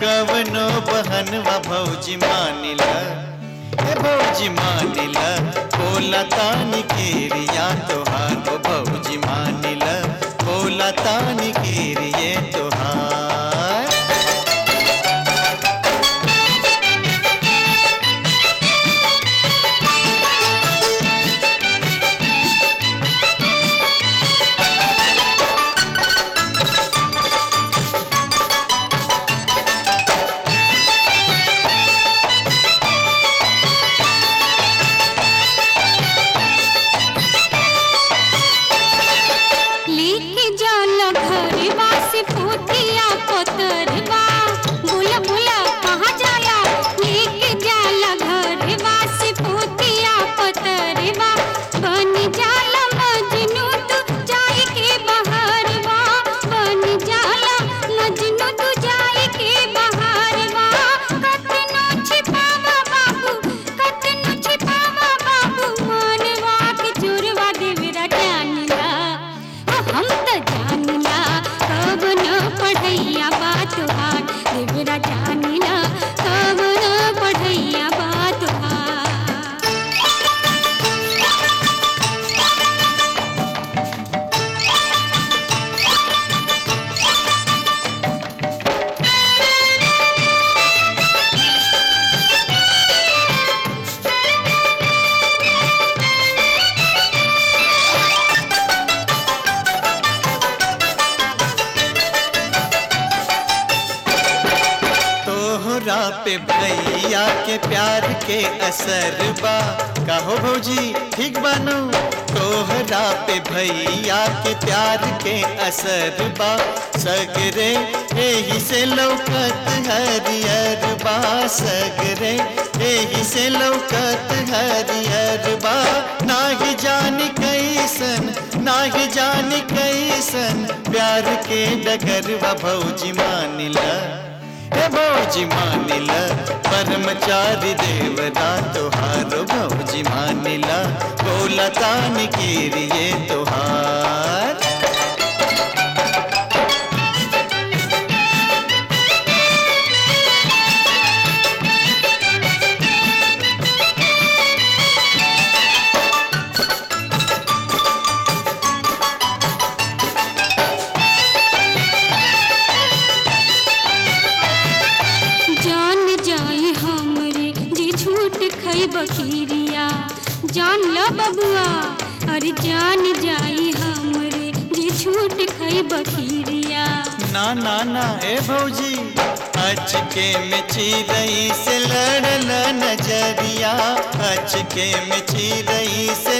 कवनो बहनवा भौजी मानिला ए भौजी मानिला बोला तानी केरिया तोहार ओ भौजी मानिला बोला तानी केरिए तोहार लेके जाला घरवा से पोतिया कोतरवा बुला बुला कहाँ जाला लेके जाला घरवा से पोतिया कोतरवा बन जाला मजनू तू जाए के बहारवा बन जाला मजनू तू जाए के बहारवा कतनो छिपावा बाबू कतनो छिपावा बाबू मानवा के चोरवा देवरा जानिला ओ हम त जानिला कब न पढ़ैया बात हार देवरा जानिला कब न पढ़ैया बात हार तोहरा पे भैया के प्यार के असर बा कहो भौजी ठीक बानो तोहरा पे भैया के प्यार के असर बा सगरे एही से लौकत हरियर बा सगरे एही से लौकत हरियर बा नाही जानी कैसन नाही जानी कैसन प्यार के डगरवा भौजी मानिला हे भौजी मानिल परमचारी देवता तोहारो भौजी मानिल बोला तान कीरिए तोहार जान जाए हमरे जे झूठ खई बखीरिया जान ल बबुआ अरे जान जाए हमरे जे झूठ खई बखीरिया ना ना ना ए भौजी अचके में चिरई से लड़ल नजरिया अचके में चिरई से